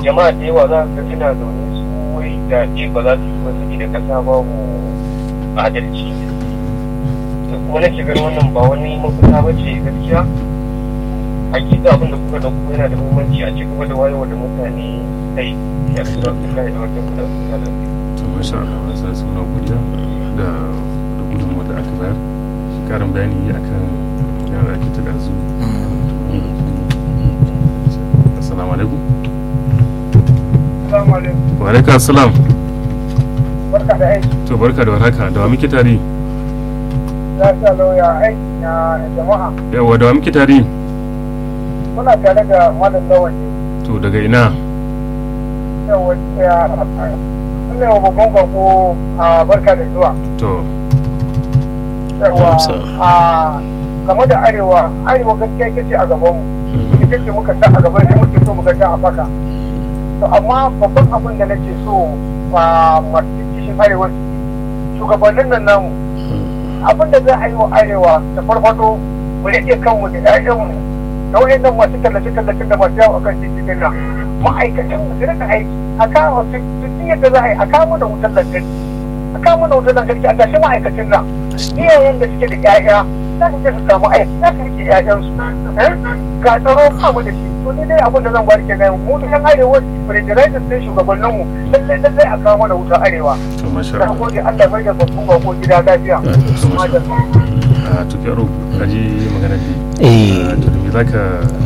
jama'a da yawa za ka suna zaune su wai zaɓe ba za su yi ba saboda kasa babu adalci da kuma nake ganin wannan ba wani mafita ba ce gaskiya hakika abin da kuka dauko yana da muhimmanci a cikin da wayewa da mutane kai ya su da su kai da wata kuɗa su to masha Allah wani sa suna godiya da da gudunmuwa da aka bayar karin bayani akan yana ake ta ɗazu assalamu alaikum Assalamu alaikum. wa alaikum assalam Barka da aiki. to barka da warhaka da wa muke tare Ya sa lauya aiki na jama'a. yawa da wa muke tare Muna tare da malam lawan to daga ina yawa ya ne wa babban bako a barka da zuwa. to Yawa a game da arewa arewa gaskiya ita ce a gabanmu. Ita ce muka sa a gaban da muke so muka sa a faka. To amma babban abin da nake so a masu kishin arewa shugabannin nan namu abin da za a yi wa arewa da farfado mu rike kanmu da ƴaƴanmu da wayannan masu tallace tallace da masu yawo akan titi din nan ma'aikatan mu su rika aiki a kawo su su yadda za a yi a kawo da wutar lantarki a kawo da wutar lantarki a tashi ma'aikacin nan iyayen da suke da ƴaƴa za su je su samu aiki za su rike ƴaƴansu ga tsaro ba mu da shi to ni dai abin da zan bari kenan mu da yan arewa president din shugabanninmu lallai lallai a kawo mana wutar arewa to masha na Allah gode Allah bai da babban bako gida lafiya to masha Madalla. a tukaro kaji magana da Eh. a to da me zaka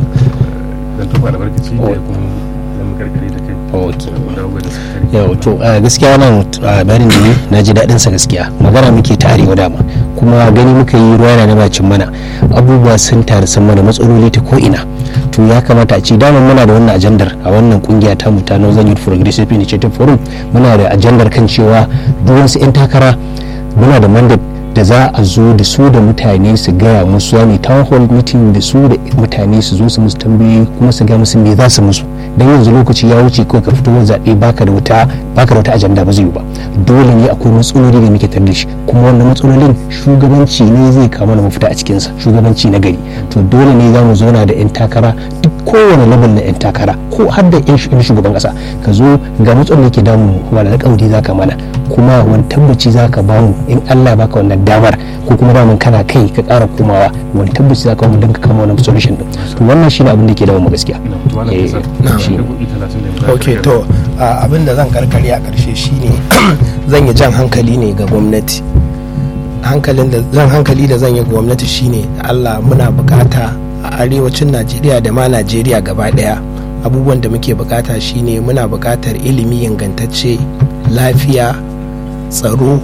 dan tuba albarkaci da kuma zan karkare da kai Ok. da dawo da sakari yau to a gaskiya wannan a bayanin da yi na ji daɗin sa gaskiya magana muke ta arewa dama kuma gani muka yi ruwa yana bacin mana abubuwa sun taru sun mana matsaloli ta ko ina to ya kamata a ce dama muna da wannan ajandar a wannan kungiya ta mu ta Northern Youth Progressive Initiative Forum muna da ajandar kan cewa duk wasu 'yan takara muna da mandate da za a zo da su da mutane su gaya musu wani town hall meeting da su da mutane su zo su musu tambayoyi kuma su gaya musu me za su musu don yanzu lokaci ya wuce kawai ka fito wani zaɓe baka da wata baka da wata ajanda ba zai yi ba dole ne akwai matsaloli da muke tare da shi kuma wannan matsalolin shugabanci ne zai kama da mafita a cikinsa shugabanci na gari to dole ne za mu zauna da 'yan takara duk kowane level na 'yan takara ko har da 'yan shugaban ƙasa ka zo ga matsalolin da ke damu kuma da alƙawari za ka mana kuma wani tabbaci za ka ba mu in Allah ya baka wannan damar ko kuma daman kana kai ka ƙara komawa wani tabbaci za ka mu don ka kama wannan solution din to wannan shine abin da ke damu mu gaskiya na to wannan Eh, kasa na'am. shi da kuɗi 30 da za ka ok karkare. to a, abin da zan karkare a ƙarshe shine zan yi jan hankali ne ga gwamnati hankalin da zan hankali da zan yi ga gwamnati shine allah muna bukata a arewacin najeriya da ma najeriya gaba daya abubuwan da muke bukata shine muna bukatar ilimi ingantacce lafiya tsaro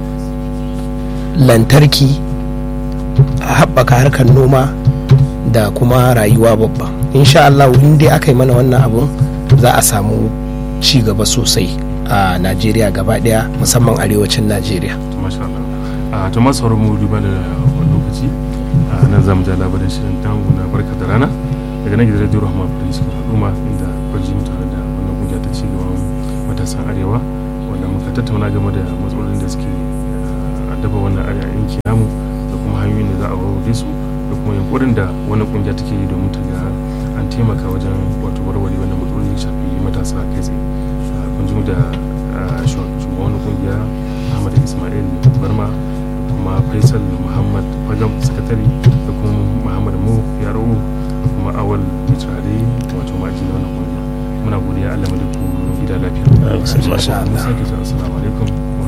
lantarki a haɓaka harkar noma da kuma rayuwa babba insha Allah in dai aka yi mana wannan abun za a samu ci gaba sosai a najeriya gaba daya musamman arewacin najeriya to masha Allah a to masu sauran mu duba da wani lokaci a nan zamu ja labarin shirin tangu na barka da rana daga nan gidan radio rahama da suka al'umma inda kwarji tare da wannan kungiya ta ci gaban matasan arewa wanda muka tattauna game da matsalolin da suke eh, addaba wannan arewa yanki namu da kuma hanyoyin da za a warware su da kuma yankurin da wannan kungiya take yi domin ta ga an taimaka wajen wato warware wannan matsaloli da shafi matasa kai tsaye Ah, kun ji mu da ah, shugaban wannan kungiya Ahmad Ismail Barma da kuma Faisal Muhammad Fagam sakatare da kuma Muhammad Mu Yaro da kuma Awal Mitrare wato ma'aji na wannan kungiya muna godiya Allah mu da ku gida lafiya. Masha Allah. Mun sake sa assalamu alaikum wa